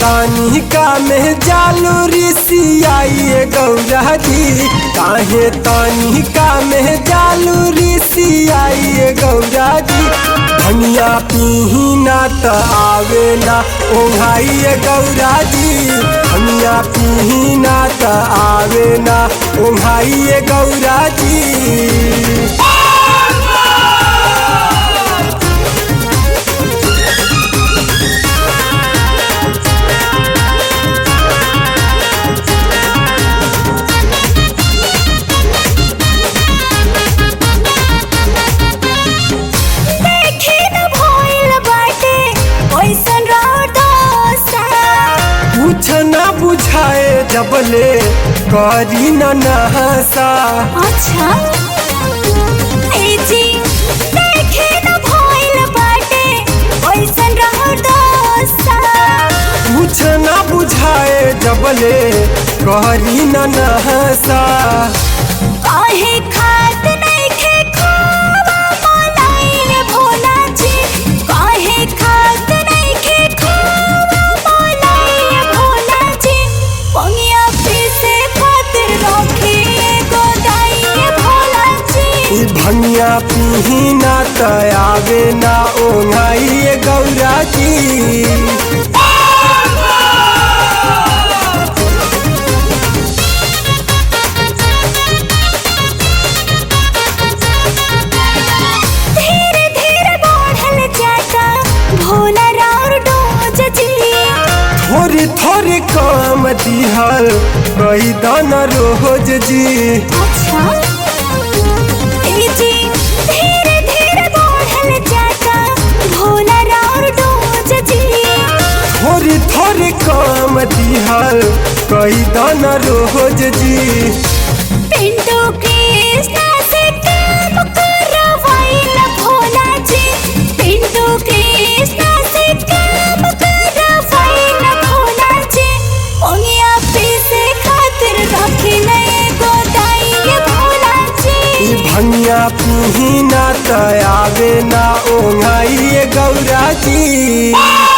तानी का में जालू ऋषियाई गौरा जी काहे तानी का में जालू ऋषियाई गौरा जी धनिया पीना त आवे ना ओंघाई गौरा जी धनिया पीना त आवे ना ओंघाई गौरा जी देखे न भइल बाटे ओइसन रौदसा कुछ न बुझाए जबले करी न नहसा अच्छा ए जी देखे न भइल बाटे ओइसन रौदसा कुछ न बुझाए जबले करी न नहसा काहे खात नइखे खोवा मलाई भोला जी काहे खात नइखे खोवा मलाई भोला जी पंगिया पीसे खातिर रखे एगो दाई भोला जी ई भनिया पीना त आवे ना ओंघाई गौरा जी धीरे धीरे बढ़ल जाता भोला राउर डोज जी थोड़ी थोड़ी काम दिहल कही दन रोज जी अच्छा ए जी धीरे धीरे बढ़ल जाता भोला राउर डोज जी थोड़ी थोड़ी काम दिहल कही दन रोज जी पिंटू कृष्णा से काम करवाइल भोला जी पिंटू कृष्णा से काम करवाइल भोला जी ओंगिया पीसे खातिर रखे नए गोदाई भोला ई जी भनिया पीना त आवे ना ओंघाई गौरा जी